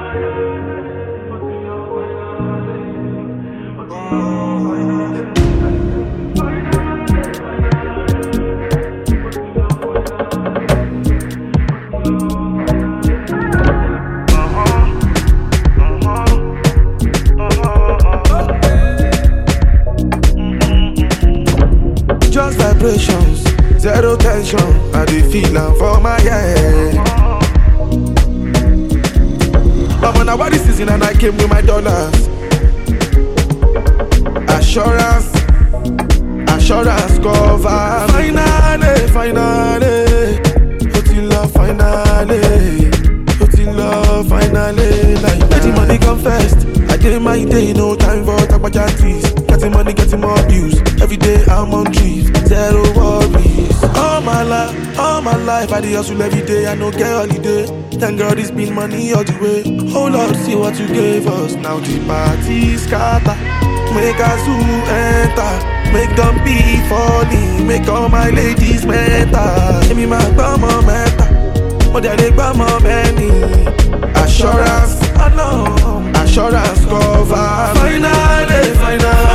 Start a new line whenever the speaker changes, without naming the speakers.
Just vibrations, zero tension. I dey feel am for my head. I'm on a body season and I came with my dollars. Assurance, assurance cover. Finally, finally, Otila, finally, Otila, finally. Like, let the money come first. I did my day, no time for tabajantis. Getting money, getting more views. Every day I'm on trees, zero worries. All my life, all my life, I dey hustle every day. I no get holiday. Thank God it's been money all the way. Oh Lord, see what you gave us. Now the party scatter. Make a zoo enter. Make them be falling. Make all my ladies meta. Give me my bummer meta. Mo dẹ̀ lè gbọ́ mọ bẹ́ẹ̀ni. Assurance, I know. Assurance cover. Finally, finally.